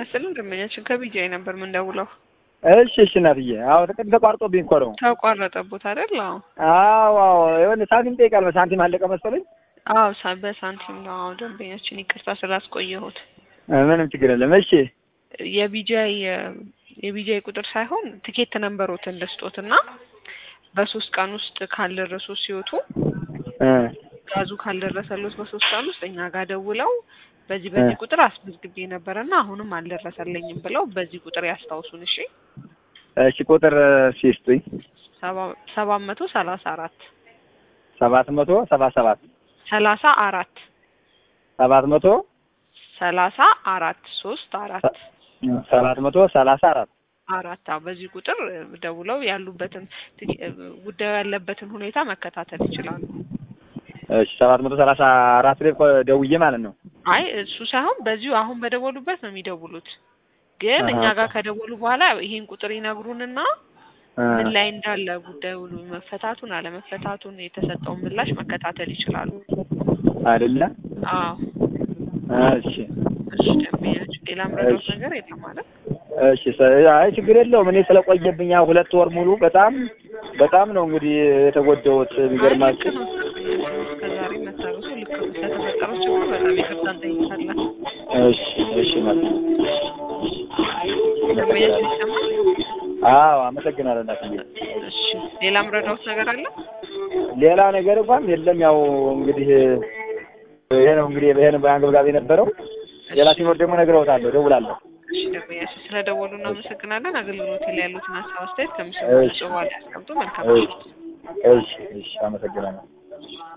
ይስጥልን ደንበኛችን ከቢጃይ ነበር የምንደውለው። እሺ እሺ እናትዬ። አዎ ጥቅም ተቋርጦብኝ እኮ ነው። ተቋረጠቦት አይደል? አዎ አዎ አዎ የሆነ ሳንቲም ጠይቃል። ሳንቲም አለቀ መሰለኝ። አዎ ሳ በሳንቲም ነው። አዎ ደንበኛችን ይቅርታ ስላስቆየሁት። ምንም ችግር የለም። እሺ የቢጃይ የቢጃይ ቁጥር ሳይሆን ትኬት ነንበሮትን ልስጦትና በሶስት ቀን ውስጥ ካልደረሱ ሲወጡ እ ጋዙ ካልደረሰሎት በሶስት ቀን ውስጥ እኛ ጋር ደውለው በዚህ በዚህ ቁጥር አስመዝግቤ ነበረና አሁንም አልደረሰልኝም ብለው በዚህ ቁጥር ያስታውሱን። እሺ እሺ ቁጥር ሲስጡኝ ሰባት መቶ ሰላሳ አራት ሰባት መቶ ሰባ ሰባት ሰላሳ አራት ሰባት መቶ ሰላሳ አራት ሶስት አራት ሰባት መቶ ሰላሳ አራት አራት አዎ በዚህ ቁጥር ደውለው ያሉበትን ጉዳዩ ያለበትን ሁኔታ መከታተል ይችላሉ። እሺ ሰባት መቶ ሰላሳ አራት ላይ ደውዬ ማለት ነው። አይ እሱ ሳይሆን በዚሁ አሁን በደወሉበት ነው የሚደውሉት። ግን እኛ ጋር ከደወሉ በኋላ ይሄን ቁጥር ይነግሩንና ምን ላይ እንዳለ ጉዳዩ መፈታቱን አለመፈታቱን የተሰጠውን ምላሽ መከታተል ይችላሉ። አይደለ? አዎ እሺ እሺ ደንበኛችን ሌላ ምረዳት ነገር የለም ማለት እሺ አይ ችግር የለውም። እኔ ስለቆየብኝ ያው ሁለት ወር ሙሉ በጣም በጣም ነው እንግዲህ የተጎዳሁት። ቢገርማችሁ እስከዛሬ መታገሱ ልክ ነው። ስለተፈጠረው ችግር በጣም ይቅርታ እንጠይቃለን። እሺ እሺ ማለት ነው። ደንበኛችን ይሰማል? አዎ አመሰግናለሁ እናትዬ። እሺ ሌላ ምረዳውት ነገር አለ? ሌላ ነገር እንኳን የለም። ያው እንግዲህ ይሄ ነው እንግዲህ ይሄ ነው አንገብጋቢ የነበረው። ሌላ ሲኖር ደግሞ እነግረውታለሁ፣ እደውላለሁ። እሺ ደንበኛችን ስለደወሉ እናመሰግናለን። አገልግሎት ላይ ያሉትን ሀሳብ አስተያየት ከምስሉ በኋላ ያስቀምጡ። መልካም እሺ እሺ አመሰግናለሁ።